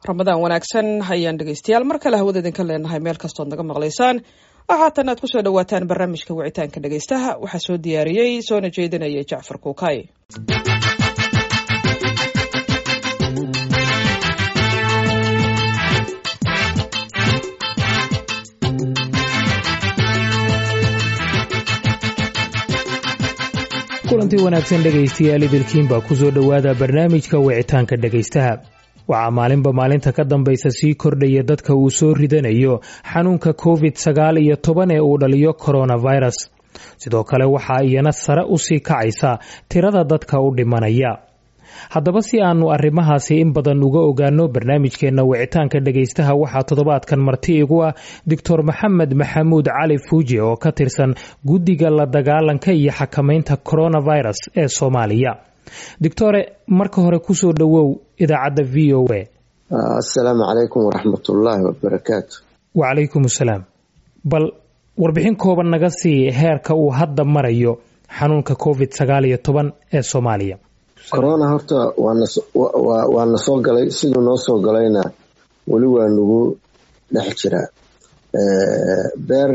ramadaan wanaagsan ayaan dhegeystayaal mar kale hawada idinka leenahay meel kastood naga maqlaysaan waxaatan aad kusoo dhawaataan barnaamijka wicitaanka dhegeystaha waxaa soo diyaariyey soona jeedinaya jacfar kuukay kulantii wanaagsan dhegaystayaal idilkiinbaa kusoo dhowaada barnaamijka wicitaanka dhegaystaha waxaa maalinba maalinta ka dambaysa sii kordhaya dadka uu soo ridanayo xanuunka covid sagaal iyo toban ee uu dhaliyo coronavirus sidoo kale waxaa iyana sare usii kacaysa tirada dadka u dhimanaya haddaba si aanu arrimahaasi in badan uga ogaano barnaamijkeenna wicitaanka dhegaystaha waxaa toddobaadkan marti igu ah doctor maxamed maxamuud cali fuuje oo ka tirsan guddiga la dagaalanka iyo xakamaynta coronavirus ee soomaaliya doctore marka hore kusoo dhowow idaacadda v o a assalaamu calaykum waraxmatullaahi wabarakaatu wacalaykum assalaam bal warbixin kooban naga sii heerka uu hadda marayo xanuunka covid sagaal iyo toban ee soomaaliya corona horta waa na soo galay siduu noo soo galayna weli waa nagu dhex jiraa beer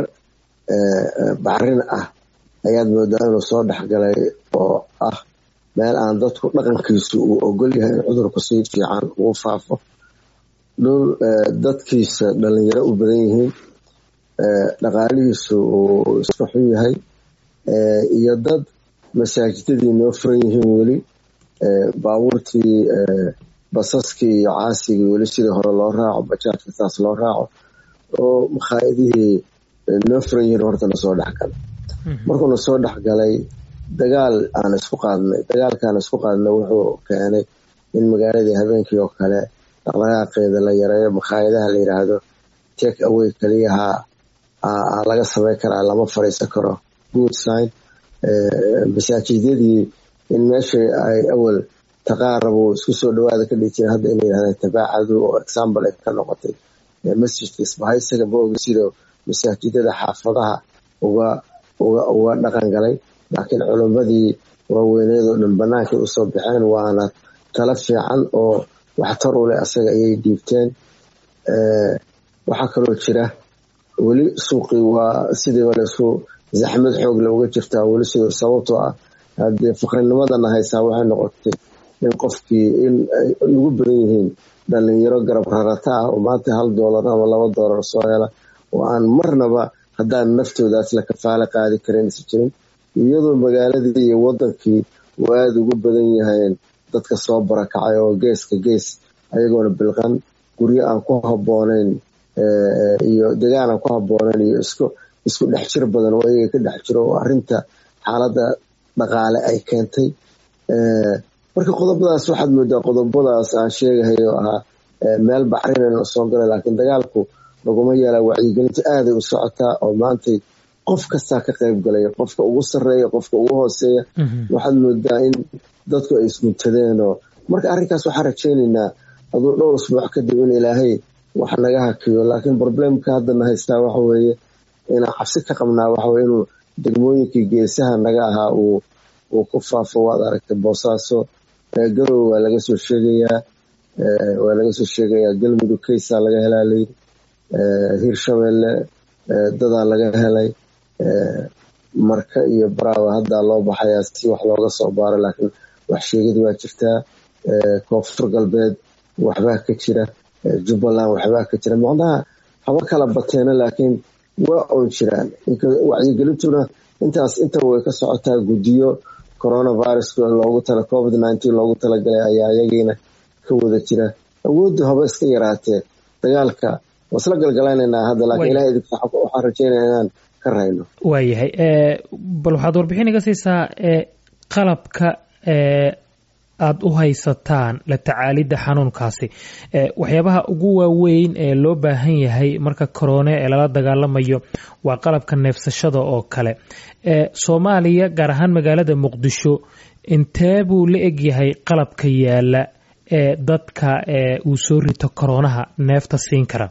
bacrin ah ayaad moodaa inuu soo dhexgalay oo ah meel aan dadku dhaqankiisu uu ogol yahay in cudurku si fiican ugu faafo dhul dadkiisa dhalinyaro u badan yihiin dhaqaalihiisu uu iska xun yahay iyo dad masaajidadii noo furan yihiin weli baabuurtii basaskii iyo caasigii weli sidii hore loo raaco bajaajka saas loo raaco oo makhaayadihii noo furan yihiin horta nasoo dhexgalay markuu nasoo dhexgalay dagaal aan isku qaadnay dagaalkaan isku qaadnay wuxuu keenay in magaaladii habeenkii oo kale dhaqdhaqaaqeeda la yareeyo makhaayadaha la yiraahdo take away keliyaha laga samayn karaa lama fariisan karo good sign masaajidyadii in meeshii ay awal taqaarabu isku soo dhawaada ka dhigi jira hadda inay yirahdeen tabaacadu oo example ay ka noqotay masjidka isbahaysaga maogi sida masaajidada xaafadaha uga uga dhaqan galay laakiin culimmadii waaweyneedoo dhan bannaankay usoo baxeen waana tala fiican oo waxtar u leh asaga ayay dhiibteen waxaa kaloo jira weli suuqii waa sidiiba laisku zaxmad xoog le uga jirtaa weli sida sababtoo ah haddii faqrinimadana haysaa waxay noqotay in qofkii in ay ugu badan yihiin dhalinyaro garab rarata ah oo maanta hal doolar ama laba doolar soo hela oo aan marnaba haddaan naftoodaas la kafaalo qaadi karin isa jirin iyadoo magaaladii iyo wadankii uu aada ugu badan yahayn dadka soo barakacay oo geeska gees ayagoona bilqan guryo aan ku habooneyn iyo degaan aan ku habooneyn iyo isku isku dhex jir badan oo ayaga ka dhex jiro oo arinta xaaladda dhaqaale ay keentay marka qodobadaas waxaad moodaa qodobadaas aan sheegahay oo ahaa meel bacrinana soo galay laakiin dagaalku laguma yeelaa wacyigelinta aaday u socotaa oo maantay qof kastaa ka qayb galaya qofka ugu sareeya qofka ugu hooseeya waxaad moodaa in dadku ay isguntadeenoo marka arrinkaas waxaan rajeynaynaa aduu dhowr usbuuc kadib in ilaahay wax naga hakiyo laakiin problemka haddana haystaa waxa weeye inaan cabsi ka qabnaa waxaweye inuu degmooyinkii geesaha naga ahaa uu uu ku faafo waad aragtay boosaaso garow waa laga soo sheegayaa waa laga soo sheegayaa galmudug kaysaa laga helaa layidhi hirshabeelle dadaa laga helay marka iyo baraawa haddaa loo baxayaa si wax looga soo baaro laakiin wax sheegid waa jirtaa koonfur galbeed waxbaa ka jira jubbaland waxbaa ka jira macnaha haba kala bateena laakiin waa oon jiraan wacyigelintuna intaas intaba way ka socotaa guddiyo coronavirus loogu tala covid nineteen loogu talagalay ayaa iyagiina ka wada jira awooddu haba iska yaraatee dagaalka waa isla galgalaynanaa hadda laakiin ilaha idinka waxaan rajeynaya inaan ka rayno waayahay bal waxaad warbixin iga siisaa qalabka aada u haysataan la tacaalidda xanuunkaasi waxyaabaha ugu waaweyn ee loo baahan yahay marka korone ee lala dagaalamayo waa qalabka neefsashada oo kale soomaaliya gaar ahaan magaalada muqdisho intee buu la egyahay qalabka yaala ee dadka uu soo rito koronaha neefta siin kara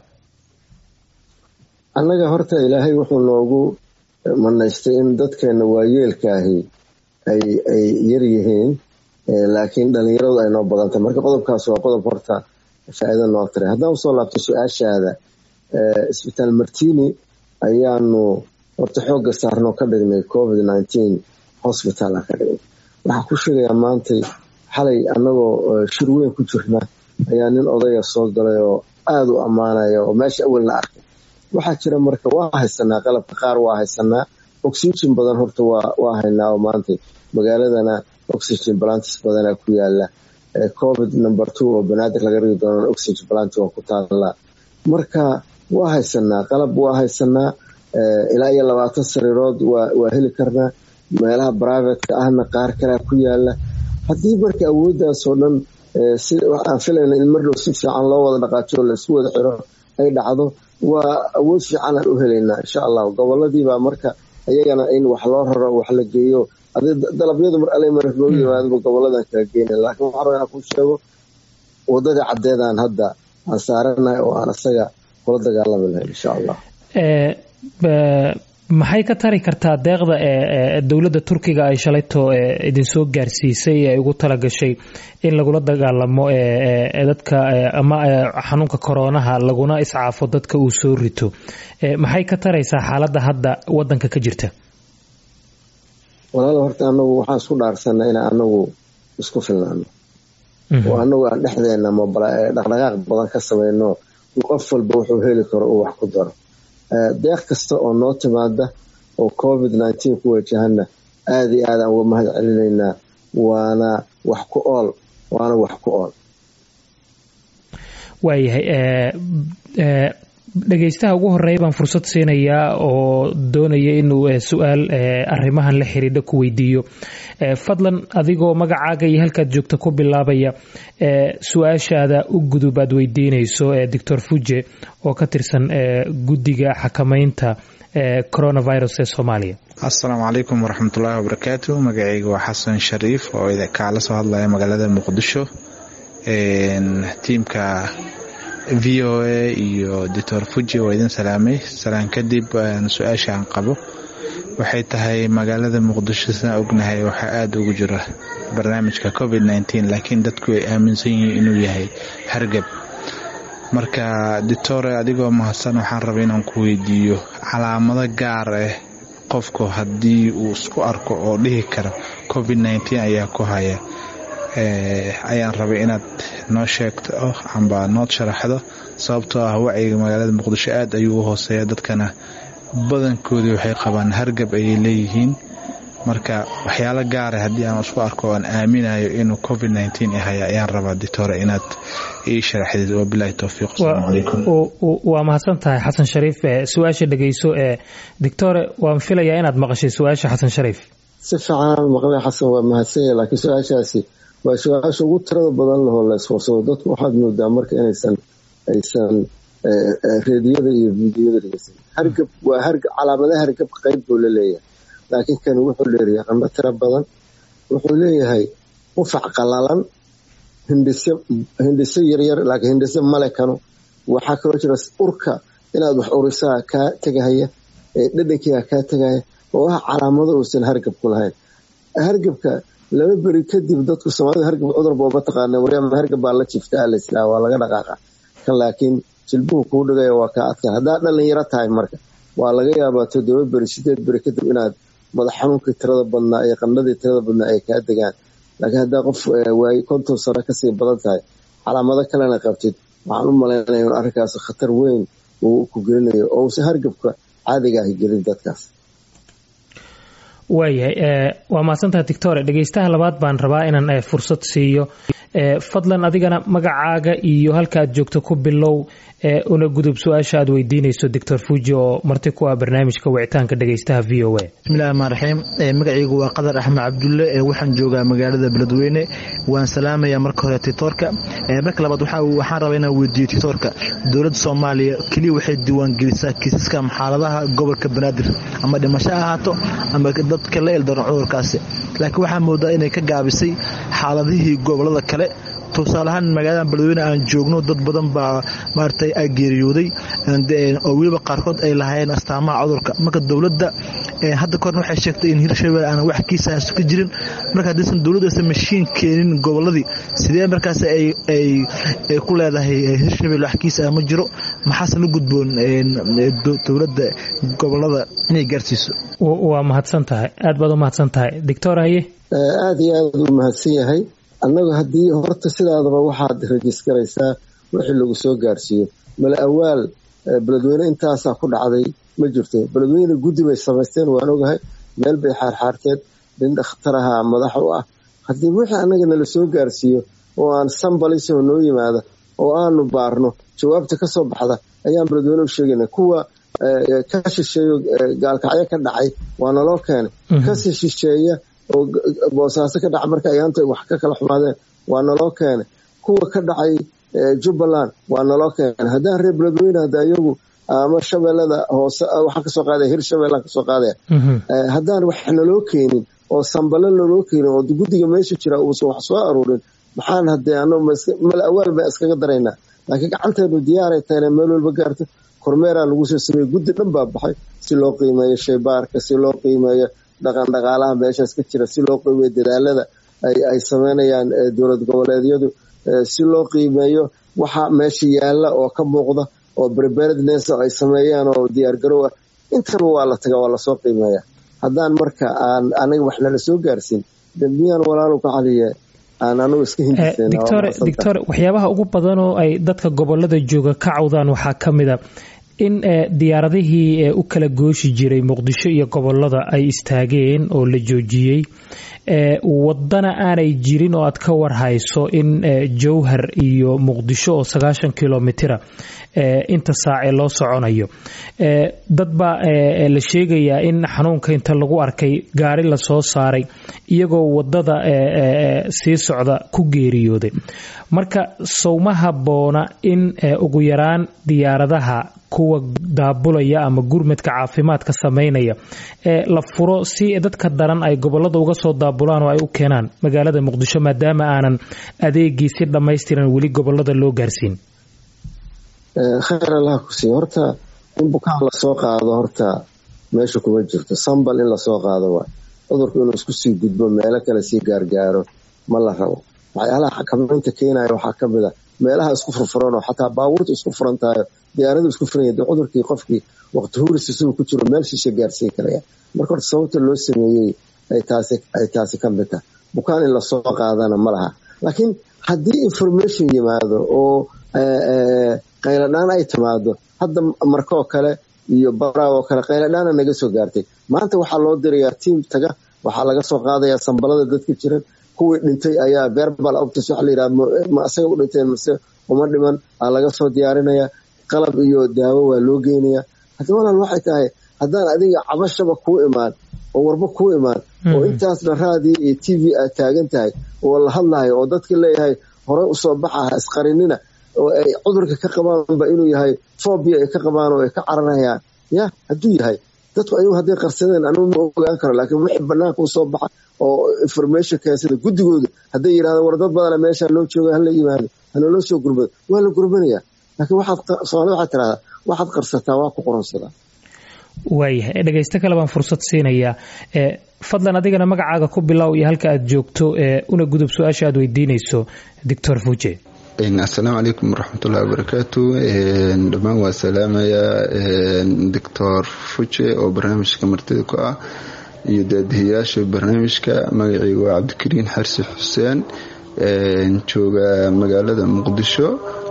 annaga horta ilaahay wuxuu noogu manaystay in dadkeena waayeelkaahi ay ay yar yihiin laakiin dhalinyaradu ay noo badantay marka qodobkaas waa qodob horta faa-iido noo taray haddaan usoo laabto su-aashaada isbitaal martini ayaanu horta xoogga saarnoo ka dhignay covid nineteen hosbital ka dhignay waxaa ku sheegayaa maantay xalay annagoo shir weyn ku jirna ayaa nin odaya soo galay oo aada u ammaanaya oo meesha awalna arkay waxaa jira marka waa haysanaa qalabka qaar waa haysanaa oxygen badan horta waa haynaa oo maantay magaaladana oxygen balantis badanaa ku yaala covid number two oo banaadir laga rigi doona oxygen balanti waa ku taallaa marka waa haysanaa qalab waa haysanaa ilaa iyo labaatan sariirood waa heli karnaa meelaha brivateka ahna qaar kalea ku yaala haddii marka awooddaasoo dhan aan filayna in mardhow si fiican loo wada dhaqaajo oo laisku wada xiro ay dhacdo waa awood fiican aan u helaynaa insha allah goboladiibaa marka iyagana in wax loo raro wax la geeyo dalabyadu mar ale mar loo yimaadaba goboladan kala geyna laakiin waxaan rabaa inaan kuu sheego wadadii caddeedaan hadda aan saaranahay oo aan isaga kula dagaalami lahayn insha allah maxay ka tari kartaa deeqda ee dowladda turkiga ay shalayto idinsoo gaarsiisay ee ugu talagashay in lagula dagaalamo dadka ama xanuunka koroonaha laguna iscaafo dadka uu soo rito maxay ka taraysaa xaaladda hadda wadanka ka jirta walaal horta anagu waxaan isku dhaarsanaa inaan anagu isku filnaano oo anagu aan dhexdeena dhaqdhaqaaq badan ka sameyno qof walba wuxuu heli karo uu wax ku daro deeq kasta oo noo timaada oo covid nineteen ku wajahana aada iyo aadaan uga mahad celinaynaa waana wax ku ool waana wax ku ool waayahay dhegeystaha ugu horeeya baan fursad siinayaa oo doonaya inuu su-aal arrimahan la xiriidha ku weydiiyo fadlan adigoo magacaaga iyo halkaad joogta ku bilaabaya su-aashaada u gudub aad weydiinayso doctor fuje oo ka tirsan guddiga xakameynta coronavirus ee soomaaliya assalaamu calaykum waraxmatullaahi wabarakaatu magacayga waa xasan shariif oo kaala soo hadlaya magaalada muqdisho tiimka v o a iyo doctor fuji waa idin salaamay salaan kadib su-aasha aan qabo waxay tahay magaalada muqdisho sidaan ognahay waxaa aada ugu jira barnaamijka covid nteen laakiin dadku ay aaminsan yihiin inuu yahay hargab marka doctore adigoo mahadsan waxaan rabay inaan ku weydiiyo calaamado gaar ah qofku haddii uu isku arko oo dhihi karo covid nteen ayaa ku haya ayaan rabay inaad noo sheegto amba nood sharaxdo sababtoo ah wacyiga magaalada muqdisho aad ayuu u hooseeya dadkana badankoodii waxay qabaan hargab ayay leeyihiin marka waxyaalo gaara haddii aan isku arko oan aaminayo inuu covid nteen haya ayaan rabaa dictore inaad ii sharaxdid wabilahi towfiiq asalaamu calaykum waa mahadsan tahay xasan shariif su-aasha dhegeyso ee dictore waan filayaa inaad maqashay su-aasha xasan shariif si fiican maqlay xasan waa mahadsanya laakiin su-aashaasi waa su-aasha ugu tirada badan lahoo la iswarsado dadku waxaad moodaa marka inaysan aysan reediyada iyo fiidiyada dhegeysan hargab waa hargab calaamadaha hargab qeyb buu la leeyahay laakiin kan wuxuu leeyahay qandho tiro badan wuxuu leeyahay qufac qalalan hindhiso hindhiso yaryar laakiin hindhiso male kano waxaa kaloo jira urka inaad wax urisaa kaa tegahaya dhadhankiiga kaa tegaya oo ah calaamado uusan hargab ku lahayn hargabka laba beri kadib dadku soomaalida hargab cudur booba taqaana waryaama hargab baa la jiftaa laslaa waa laga dhaqaaqa kan laakiin jilbuhu kuu dhigaya waa kaa adkaa haddaad dhalinyaro tahay marka waa laga yaabaa toddoba beri sideed beri kadib inaad madax xanuunkii tirada badnaa iyo qandhadii tirada badnaa ay kaa degaan laakiin haddaa qof waay konton sano kasii badan tahay calaamado kalena qabtid waxaan u malaynaya in arrinkaas khatar weyn uu ku gelinayo oo uusan hargabka caadiga ahi gelin dadkaas waayahay waa mahadsantaha dictore dhegeystaha labaad baan rabaa inaan fursad siiyo fadlan adigana magacaaga iyo halka aad joogto ku bilow una gudub su-aasha aad weydiinayso doctor fuji oo marti ku ah barnaamijka wicitaanka dhegeystaha v o a bismillahi raxmaan raxiim magacaygu waa qadar axmed cabdulle waxaan joogaa magaalada beledweyne waan salaamayaa marka hore titoorka marka labaad waxaan rabaa inaan weydiiyo titoorka dowladda soomaaliya keliya waxay diiwaangelisaa kiisaska xaaladaha gobolka banaadir ama dhimasho ahaato ama dadka la ildaran cudurkaasi laakiin waxaa moodaa inay ka gaabisay xaaladihii gobolada kale tusaale ahaan magaalada beledweyne aan joogno dad badan baa maaragtay a geeriyooday oo weliba qaarkood ay lahaayeen astaamaha cudurka marka dowladda hadda kahorna waxay sheegtay in hirshabelle aan wax kiisaas ka jirin marka haddaysan dowladdu aysan mashiin keenin gobolladii sidee markaas ay ku leedahay hirshabelle wax kiisa ma jiro maxaase la gudboon dowladda gobolada inay gaarsiiso waa mahadsan tahay aad baad u mahadsan tahay doctor haye aada iyo aad u mahadsan yahay annagu haddii horta sidaadaba waxaad rajisgaraysaa wixii lagu soo gaarsiiyo mala awaal beledweyne intaasaa ku dhacday ma jirto beledweyne guddi bay samaysteen waan ogahay meel bay xaarxaarteen nin dhakhtaraha madax u ah haddii wixii annaga nala soo gaarsiiyo oo aan sambalisoo noo yimaada oo aanu baarno jawaabta ka soo baxda ayaan beledweyne u sheegayna kuwa ka shisheeyo gaalkacyo ka dhacay waa naloo keenay kasii shisheeya oo boosaaso ka dhaca marka ayaanta wax ka kala xumaadeen waa naloo keenay kuwa ka dhacay jubbaland waa naloo keenay haddaan reer beledweyne hadda iyagu ama shabeellada hoose waxaan kasoo qaadaya hir shabeellaan kasoo qaadaya haddaan wax naloo keenin oo sambalo naloo keenin oo guddiga meesha jira uusan wax soo aruurin maxaan hadee ano mala awaal baan iskaga daraynaa laakiin gacanteenu diyaaray tahayna meel walba gaarto kormeeraa lagu soo sameeyey guddi dhan baa baxay si loo qiimeeyo shaybaarka si loo qiimeeyo dhaqan dhaqaalaha meeshaas ka jira si loo qiimeeyo dadaalada ay sameynayaan dowlad goboleedyadu si loo qiimeeyo waxa meesha yaalla oo ka muuqda oo preparedness ay sameeyaan oo diyaargarow ah intaba waa la taga waa lasoo qiimeeya haddaan marka aan anaga wax nala soo gaarsiin dambiyaan walaalu ka caliye dictor waxyaabaha ugu badan oo ay dadka gobolada jooga ka cawdaan waxaa ka mid a in diyaaradihii u kala gooshi jiray muqdisho iyo gobolada ay istaageen oo la joojiyey wadana aanay jirin oo aad ka warhayso in jowhar iyo muqdisho oo sagaashan kilomitira inta saace loo soconayo dad baa la sheegayaa in xanuunka inta lagu arkay gaari lasoo saaray iyagoo wadada sii socda ku geeriyooday marka sowma habboona in ugu yaraan diyaaradaha kuwa daabulaya ama gurmadka caafimaadka sameynaya la furo si dadka daran ay gobolada uga soo daabulaan oo ay u keenaan magaalada muqdisho maadaama aanan adeegii si dhammaystiran weli gobolada loo gaarsiin khayr allah ku siiyo horta in bukaan lasoo qaado horta meesha kuma jirto sambal in lasoo qaado waay cudurku inuu isku sii gudbo meelo kale sii gaargaaro ma la rabo waxyaalaha xakamaynta keenaya waxaa ka mid a meelaha isku furfuranoo xataa baabuurta isku furan tahayo diyaaradu isku furan yahay cudurkii qofkii waqti huris isagoo ku jiro meel shisha gaarsiin karaya marka horta sababta loo sameeyey ay taasi ka mid tahay bukaan in lasoo qaadana ma laha laakiin haddii information yimaado oo qayladhaan ay timaado hadda markoo kale iyo baraaw oo kale qayladhaana naga soo gaartay maanta waxaa loo dirayaa tiim taga waxaa laga soo qaadayaa sambalada dadka jiran kuwii dhintay ayaa verbal optis waxa layidhaha ma asaga u dhinteen mase uma dhiman aa laga soo diyaarinaya qalab iyo daawo waa loo geynaya haddi walaal waxay tahay haddaan adiga cabashaba kuu imaan oo warba kuu imaan oo intaasna raadii iyo t v aad taagan tahay oo la hadlahayo oo dadka leeyahay horey usoo baxa ha isqarinina oo ay cudurka ka qabaanba inuu yahay fobia ay ka qabaan oo ay ka cararayaan ya hadduu yahay dadku ayagu hadday qarsadeen anugu ma ogaan karo laakiin wixii banaanka usoo baxa oo information keensada guddigooda hadday yidhahdaan war dad badana meesha loo jooga hala yimaado haloloo soo gurbado waa la gurbanaya laakiin waxaad soomaalida waxaad tirahdaa waxaad qarsataa waa ku qoronsadaa waayahay dhegaysto kale baan fursad siinayaa fadlan adigana magacaaga ku bilow iyo halka aad joogto una gudub su-aasha aad weydiinayso doctor fuje asalaamu calaykum waraxmatullahi wabarakaatu dhammaan waa salaamayaa doctor fuje oo barnaamijka martida ku ah iyo daadihiyaasha barnaamijka magacayga waa cabdikariin xarsi xuseen jooga magaalada muqdisho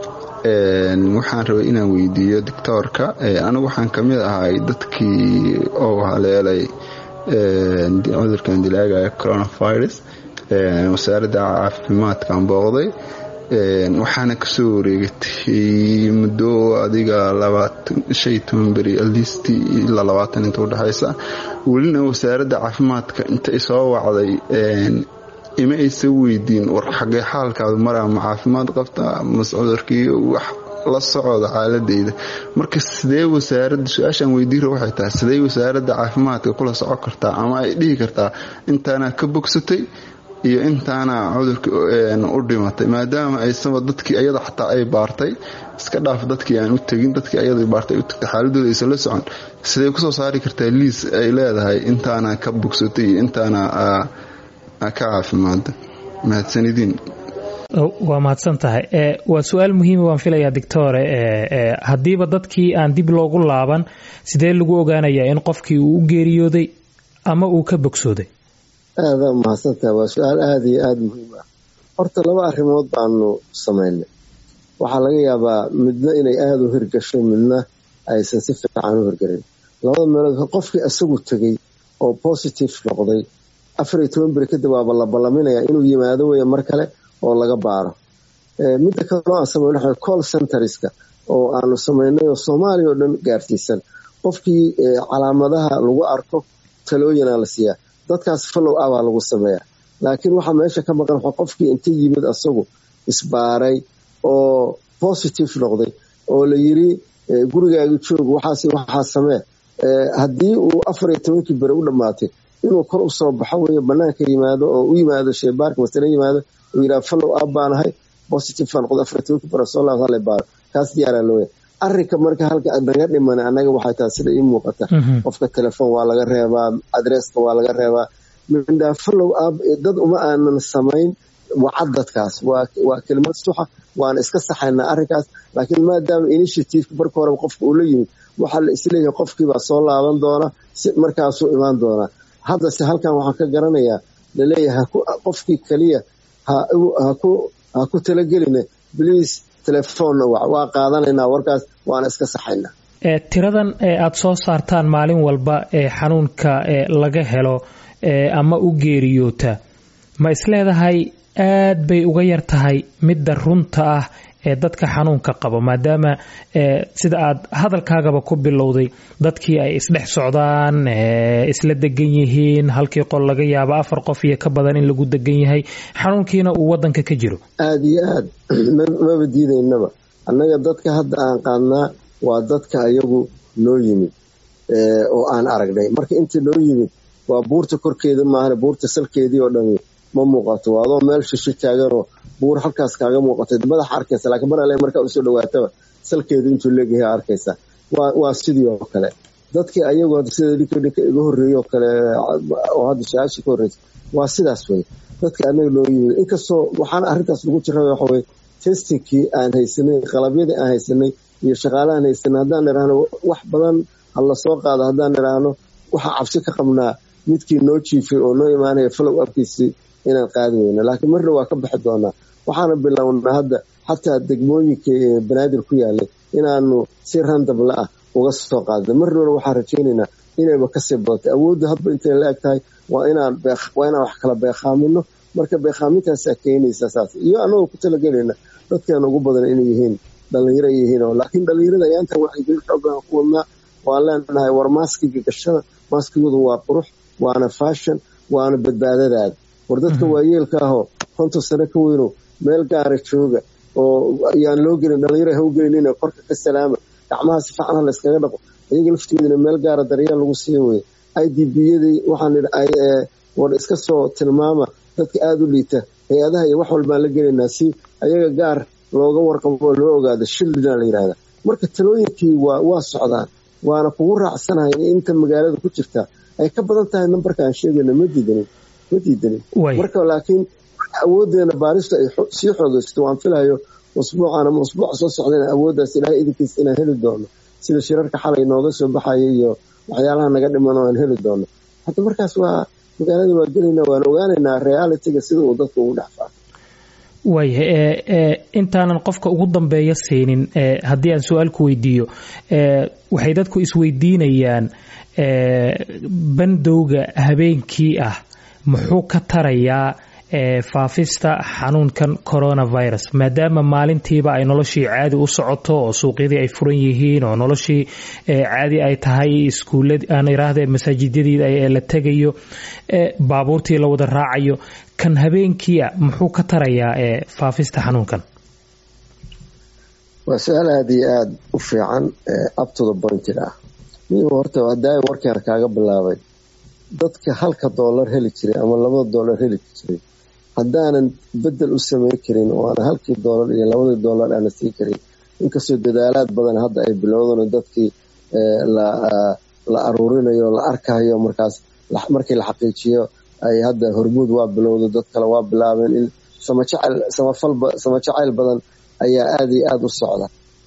waxaan rabay inaan weydiiyo doctoorka anigu waxaan kamid ahay dadkii oo haleelay cudurkan dilaagaya coronavirus wasaaradda caafimaadkaan booqday waxaana kasoo wareegatay muddo adiga shan toban beri alist ilaa labaatan inta udhexaysa welina wasaaradda caafimaadka intay soo wacday ima aysa weydiin war xagee xaalkaadu maraa ma caafimaad qabta mase cudurkii wax la socda xaaladeyda marka sidee wasaarada su-aashaan weydiira waxay tahay sidee wasaaradda caafimaadka kula soco kartaa ama ay dhihi kartaa intaana ka bogsatay iyo intaana cudurka u dhimatay maadaama aysaba dadkii ayada xataa ay baartay iska dhaaf dadkii aan u tegin dadkii ayada baartay u tagtay xaaladooda aysan la socon siday kusoo saari kartaa liis ay leedahay intaana ka bogsatay iyo intaana ka caafimaada mahadsanidin waa mahadsan tahay waa su-aal muhiima waan filayaa doctore haddiiba dadkii aan dib loogu laaban sidee lagu ogaanayaa in qofkii uu u geeriyooday ama uu ka bogsooday aada mahadsantaha waa su-aal aada iyo aada muhiim ah horta laba arrimood baanu samaynay waxaa laga yaabaa midna inay aada u hirgasho midna aysan si fiican u hirgelin labada meelood qofkii isagu tegey oo positive noqday afar iyo toban beri kadib waaba la ballaminaya inuu yimaado weya mar kale oo laga baaro midda kaleo aan samayn waxa call centerska oo aanu samaynay oo soomaaliya oo dhan gaarsiisan qofkii calaamadaha lagu arko talooyinaa la siiyaa dadkaas follow abaa lagu sameeyaa laakiin waxaa meesha ka maqan qofkii inta yimid asagu isbaaray oo positive noqday oo la yiri gurigaaga joog waxaas waxaa samee haddii uu afar iyo tobankii beri u dhammaatay inuu kor usoo baxo wey banaanka yimaado oo u yimaado sheebaarka masale yimaado uu yidhaha follow up baan ahay positive baan noqday afar iyo tobankii beri soo laabta hala baaro kaas diyaaraa looya arrinka marka halka naga dhiman anaga waxay tahay sida ii muuqata qofka telefoon waa laga reebaa adresska waa laga reebaa mindhaa follow up dad uma aanan samayn wacad dadkaas waa kelimad suxa waana iska saxaynaa arrinkaas laakiin maadaama initiativeka marka horeba qofka uu la yimid waxaa la isleeyahay qofkiibaa soo laaban doona si markaasuu imaan doonaa haddase halkan waxaan ka garanayaa laleeyahay qofkii keliya ha ku talagelina bliase telefoonna waa qaadanaynaa warkaas waana iska saxaynaa tiradan aada soo saartaan maalin walba ee xanuunka laga helo ama u geeriyoota ma isleedahay aad bay uga yar tahay midda runta ah ee dadka xanuunka qaba maadaama sida aad hadalkaagaba ku bilowday dadkii ay isdhex socdaan isla degan yihiin halkii qol laga yaabo afar qof iyo ka badan in lagu degan yahay xanuunkiina uu wadanka ka jiro aada iyo aad maba diidaynaba annaga dadka hadda aan qaadnaa waa dadka ayagu noo yimid oo aan aragnay marka inta noo yimid waa buurta korkeeda maahan buurta salkeedii oo dhami ma muuqato waa adoo meel shisho taaganoo buur halkaas kaaga muuqatay madaxa arkaysa laakiin mar alle markaa usoo dhawaataba salkeedu intuu leegyahay arkaysa waa sidii oo kale dadkii ayagu sida ninka ninka iga horreeyey oo kale oo hadda su-aasha ka horreysa waa sidaas wey dadka anaga noo yimid inkastoo waxaan arrintaas lagu jira waxa weye testingkii aan haysanay qalabyadii aan haysanay iyo shaqaalahaan haysanay haddaan idhaahno wax badan ha lasoo qaado haddaan idhaahno waxaa cabsi ka qabnaa midkii noo jiifay oo noo imaanaya follow upkiisii inaan qaadi weyno laakiin marna waa ka bixi doonaa waxaana bilownaa hadda xataa degmooyinka ee banaadir ku yaalay inaanu si randabla ah uga soo qaadno marnana waxaan rajaynaynaa inayba kasii badatay awoodda hadba intay la eg tahay waa inaan waa inaan wax kala beeqaamino marka beeqaamintaasaa keenaysa saas iyo annagoo ku talagelayna dadkeena ugu badan inay yihiin dhalinyaro yihiin oo laakiin dhalinyarada ayaantan waxay xoogan ku wadnaa waan leenahay war maaskiga gashada maaskigoodu waa qurux waana fashion waana badbaadadaada war dadka waayeelka ahoo konton sano ka weyno meel gaara jooga oo ayaan loo gelin dhalinyaro ha u gelin korka ka salaama gacmaha si fiican ha layskaga dhaqo iyaga laftoodina meel gaara daryeel lagu sii weye i d b yadii waxaan war iska soo tilmaama dadka aada u liita hay-adaha iyo wax walbaan la gelaynaa si ayaga gaar looga warqabo oo loo ogaado shildina la yidhahda marka talooyinkii waa socdaan waana kugu raacsanahay in inta magaalada ku jirta ay ka badan tahay nambarka aan sheegayno ma diidanin ma diidanin marka laakiin awoodeena baarista ay sii xoogaysto waan filayo usbuucan ama usbuuca soo socdana awooddaas ilaahay idinkiis inaan heli doono sida shirarka xalay nooga soo baxaya iyo waxyaalaha naga dhiman oo aan heli doono hadda markaas waa magaalada waa gelayna waan ogaanaynaa realitiga sida uu dadka ugu dhex faafo waaya intaanan qofka ugu dambeeya siinin haddii aan su-aal ku weydiiyo waxay dadku isweydiinayaan bandowga habeenkii ah muxuu ka tarayaa faafista xanuunkan coronavirus maadaama maalintiiba ay noloshii caadi u socoto oo suuqyadii ay furan yihiin oo noloshii caadi ay tahay iskuulad aan iraahde masaajidyadii la tegayo baabuurtii la wada raacayo kan habeenkiia muxuu ka tarayaa faafista xanuunkan waa su-aal aada iyo aada u fiican abtoda pointed ah mi horta hadaa warkaan kaaga bilaabay dadka halka doolar heli jiray ama labada doolar heli jiray haddaanan bedel u sameyn karin oo aan halkii doolar iyo labadii doolar aana sii karin inkastoo dadaalaad badan hadda ay bilowdan dadkii la aruurinayo la arkayo markaas markii la xaqiijiyo ay hadda hormuud waa bilowda dad kale waa bilaabeen in sama jacayl badan ayaa aada iyo aada u socda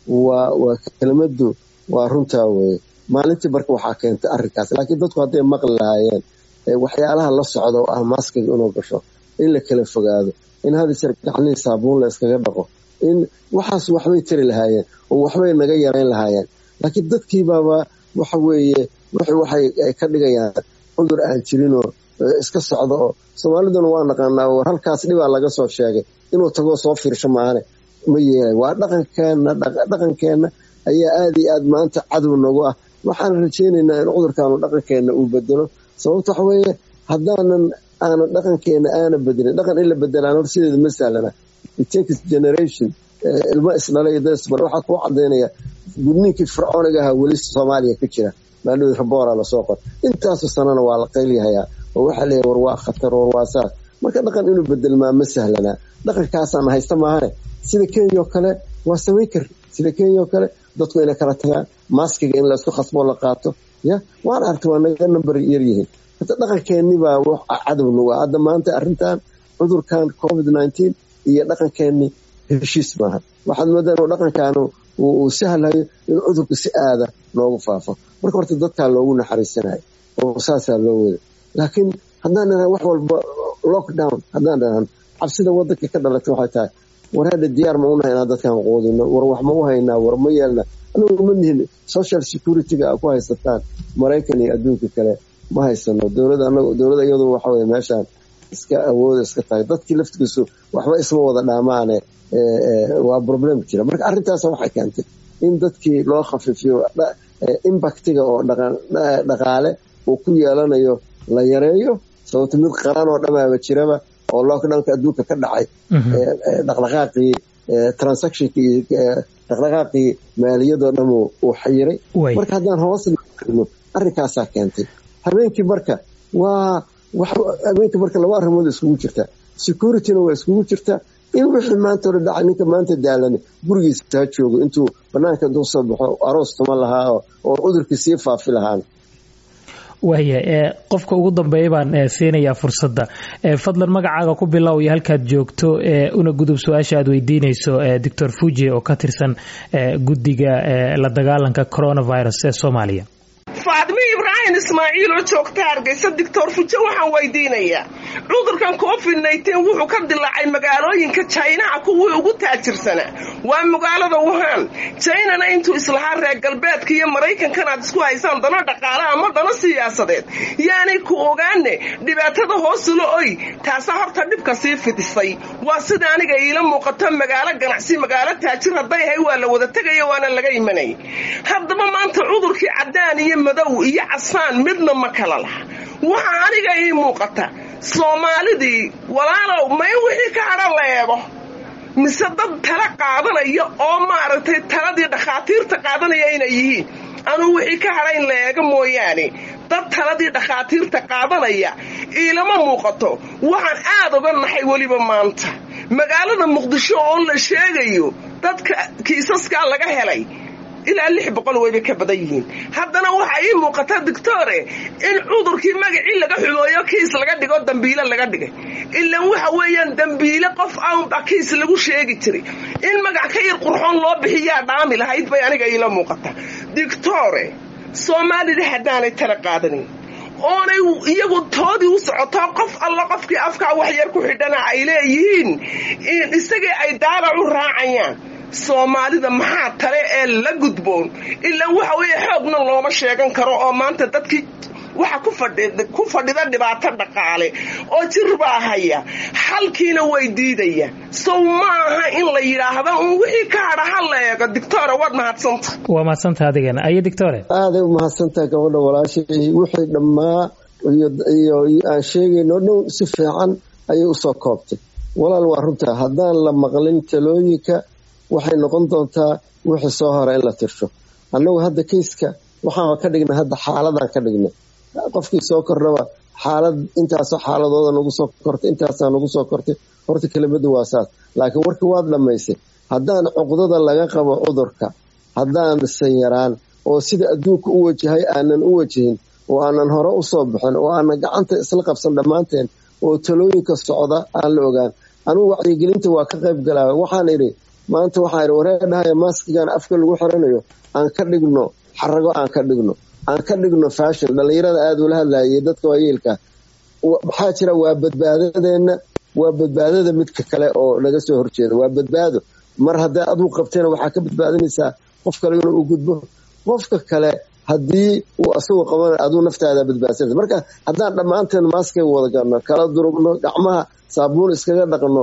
waa kelmadu waa runtaa weye maalintii marka waxaa keentay arinkaas laakiin dadku hadday maqli lahaayeen waxyaalaha la socda oo ah maaskiga inuu gasho in la kala fogaado in hadisar gacnihii saabuun la iskaga dhaqo in waxaas waxbay tari lahaayeen oo waxbay naga yarayn lahaayeen laakiin dadkiibaaba waxa weeye waxay ka dhigayaan cudur aan jirinoo iska socda oo soomaaliduna waa naqaanaa war halkaas dhibaa laga soo sheegay inuu tagoo soo fiirsho maane ma yeelay waa dhaqankeenna dhaqankeenna ayaa aada iyo aad maanta cadow nagu ah waxaan rajeynaynaa in cudurkaanu dhaqankeenna uu bedelo sababta waxa weeye haddaanan aanan dhaqankeena aana bedelin dhaqan in la bedelaan hor sideeda ma sahlana itakes generation ilmo isdhalay dasbar waxaa kuu cadaynaya gudniinkii fircooniga ahaa weli soomaaliya ka jira maadhowd raboora lasoo qor intaasu sanana waa la qaylyahayaa oo waxaa leeyahy war waa khatar war waa saas marka dhaqan inuu bedelmaa ma sahlanaa dhaqankaasaan haysta maahane sida kenya oo kale waa samayn kar sida kenya oo kale dadku inay kala tagaan maaskiga in laysku khasboo la qaato ya waan argta waa naga nambar yaryihiin hata dhaqankeennibaa cadow nagu ah hadda maanta arrintan cudurkan covid nineteen iyo dhaqankeenni heshiis maaha waxaad moodaa inuu dhaqankaanu uu sahlayo in cudurku si aada noogu faafo marka horta dadkaa loogu naxariisanayo oo saasaa loo wada laakiin haddaan dhahan wax walba lockdown haddaan dhahan cabsida wadanka ka dhalatay waxay tahay war hadha diyaar ma unahay inaan dadkan quudino war wax ma u haynaa war ma yeelna anagu ma nihin social security-ga a ku haysataan maraykan iyo adduunka kale ma haysano dowlada dowlada iyadu waxaweye meeshaan iska awooda iska tahay dadkii laftigiisu waxba isma wada dhaamaane waa problem jira marka arrintaas waxay keentay in dadkii loo khafiifiyo impactiga oo dhaqaale uu ku yeelanayo la yareeyo sababto mid qaran oo dhamaaba jiraba oo lockdownka adduunka ka dhacay dhaqdhaqaaqii transactionkii dhaqdhaqaaqii maaliyadoo dham uu xayiray marka haddaan hoos no arrinkaasaa keentay habeenkii marka waa habeenkii marka laba arrimood iskugu jirta securityna waa iskugu jirta in wixii maanta hore dhacay ninka maanta daalane gurigiisa ha joogo intuu banaanka intuu soo baxo aroos tuma lahaa oo cudurkii sii faafi lahaan waaya qofka ugu dambeeya baan siinayaa fursadda fadlan magacaaga ku bilow iyo halkaad joogto una gudub su-aasha aad weydiinayso doctor fuji oo ka tirsan guddiga la dagaalanka coronavirus ee soomaaliya faadmi ibraahim ismaaciil oo joogta hargeysa doctor fujo waxaan weydiinayaa cudurkan covid nteen wuxuu ka dilaacay magaalooyinka jaynaha kuwii ugu taajirsanaa waa magaalada wuhan jaynana intuu islahaa reer galbeedka iyo maraykankan aad isku haysaan dano dhaqaale ama dano siyaasadeed yaanay ku ogaane dhibaatada hoosula oy taasaa horta dhibka sii fidisay waa sida aniga iila muuqato magaalo ganacsi magaalo taajir hadday ahay waa la wada tegaya waana laga imanay haddaba maanta cudurkii cadaan iyo madow iyo casaan midna ma kala laha waxaa aniga ii muuqata soomaalidii walaalow may wixii ka hadhan la eego mise dad tala qaadanaya oo maaragtay taladii dhakhaatiirta qaadanaya inay yihiin anuu wixii ka hadha in la eego mooyaane dad taladii dhakhaatiirta qaadanaya iilama muuqato waxaan aad uga naxay weliba maanta magaalada muqdisho oo la sheegayo dadka kiisaskaa laga helay ilaa lix boqol wayba ka badan yihiin haddana waxaa ii muuqata doctore in cudurkii magacii laga xumooyo kiis laga dhigo dambiile laga dhigay ilan waxa weeyaan dambiile qof aanba kiis lagu sheegi jiray in magac ka yar qurxoon loo bixiyaa dhaami lahayd bay aniga iila muuqata doctore soomaalida haddaanay tala qaadanin oonay iyagu toodii u socoto qof alla qofkii afkaa waxyar ku xidhana ay leeyihiin isagii ay daalac u raacayaan soomaalida maxaa tale ee la gudboon ilaa waxa weeye xoogna looma sheegan karo oo maanta dadkii waxa ku fadhida dhibaato dhaqaale oo jir baa haya xalkiina way diidaya sow ma aha in la yidhaahdo un wixii ka hadha ha la eego dictore waad mahadsanta waa mahadsanta adigana ayo dictore aaday u mahadsantaha gabadha walaashay wixii dhammaa iyo aan sheegayno dhow si fiican ayay usoo koobtay walaal waa runtaa haddaan la maqlin talooyinka waxay noqon doontaa wixii soo hore in la tirsho annagu hadda kayska waxaan ka dhignay hadda xaaladaan ka dhignay qofkii soo kordhaba xaalad intaasoo xaaladooda nagu soo kortay intaasaa nagu soo kortay horta kelimadu waa saas laakiin warkii waad dhammaysay haddaan cuqdada laga qabo cudurka haddaan sanyaraan oo sida adduunka u wajahay aanan u wajahin oo aanan hore usoo bixin oo aanan gacanta isla qabsan dhammaanteen oo talooyinka socda aan la ogaan anugu wacyigelinta waa ka qayb galaa waxaan idhi maanta waxaan idhi waree dhahaya maaskigan afka lagu xiranayo aan ka dhigno xarago aan ka dhigno aan ka dhigno fashion dhallinyarada aada ula hadlayay dadka waayeelka maxaa jira waa badbaadadeenna waa badbaadada midka kale oo naga soo horjeeda waa badbaado mar hadday aduu qabtayna waxaa ka badbaadinaysaa qof kale inuu u gudbo qofka kale haddii uu asagu qabana aduu naftaada badbaadsanaysa marka haddaan dhammaanteen maaskay wada galno kala durugno gacmaha saabuun iskaga dhaqno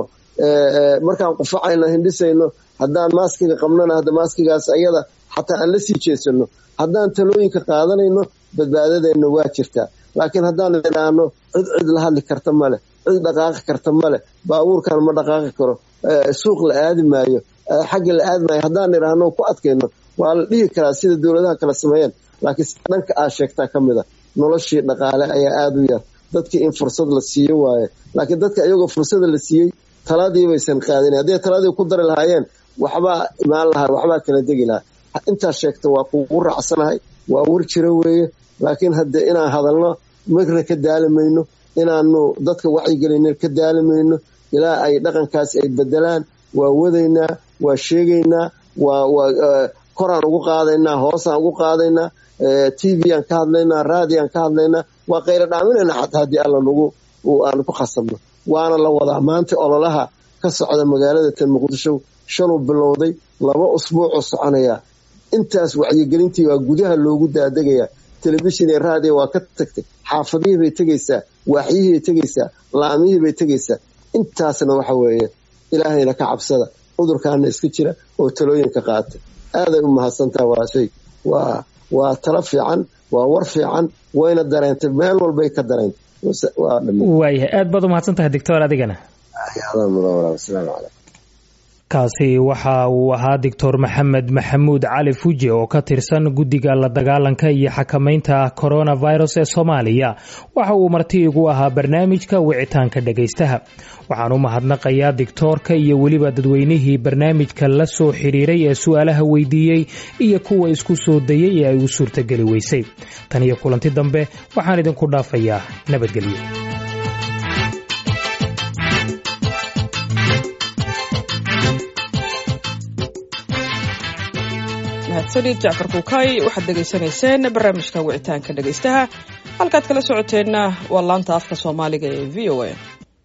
markaan qufacayno hindhisayno haddaan maaskiga qabnona hadda maaskigaas ayada xataa aan la sii jeesano haddaan talooyinka qaadanayno badbaadadeenna waa jirtaa laakiin haddaan idhaahno cid cid la hadli karta male cid dhaqaaqi karta male baabuurkan ma dhaqaaqi karo suuq la aadi maayo xagga la aadi maayo haddaan idhaahno ku adkayno waa la dhihi karaa sida dowladaha kala sameeyeen laakiin dhanka aad sheegtaa ka mid a noloshii dhaqaale ayaa aada u yar dadkii in fursad la siiyo waaye laakiin dadka iyagoo fursada la siiyey taladii baysan qaadin hadday taladii ku dari lahaayeen waxbaa imaan lahaa waxbaa kala degi lahaa intaas sheegta waa kugu raacsanahay waa war jiro weeye laakiin hadde inaan hadalno marna ka daalimayno inaanu dadka wacyigelinin ka daalimayno ilaa ay dhaqankaas ay bedelaan waa wadaynaa waa sheegaynaa waa koraan ugu qaadaynaa hoosaan ugu qaadaynaa t v aan ka hadlaynaa raadiaan ka hadlaynaa waa qaylo dhaaminayna xataa haddii alla nagu aanu ku khasabno waana la wadaa maanta ololaha ka socda magaalada tan muqdisho shaluu bilowday laba usbuucoo soconaya intaas wacyigelintii waa gudaha loogu daadegaya telefishin iyo raadiyo waa ka tagtay xaafadihii bay tegaysaa waaxyihii bay tegaysaa laamihii bay tegaysaa intaasna waxa weeye ilaahayna ka cabsada cudurkaana iska jira oo talooyinka qaata aaday u mahadsantaha waa shay waa waa talo fiican waa war fiican wayna dareentay meel walbay ka dareentay waayahay aad baad u mahadsan tahay doctor adigana asalaamu calaykum kaasi waxa uu ahaa doctor maxamed maxamuud cali fuji oo ka tirsan guddiga la dagaalanka iyo xakamaynta coronavirus ee soomaaliya waxa uu marti igu ahaa barnaamijka wicitaanka dhegaystaha waxaan u mahadnaqayaa dictoorka iyo weliba dadweynihii barnaamijka la soo xiriiray ee su-aalaha weydiiyey iyo kuwa isku soo dayay ee ay u suurtageli weysay tan iyo kulanti dambe waxaan idinku dhaafayaa nabadgelyo mahadsanid jacfar kuukay waxaad dhegaysanayseen barnaamijka wicitaanka dhegaystaha halkaad kala socoteenna waa laanta afka soomaaliga ee v o a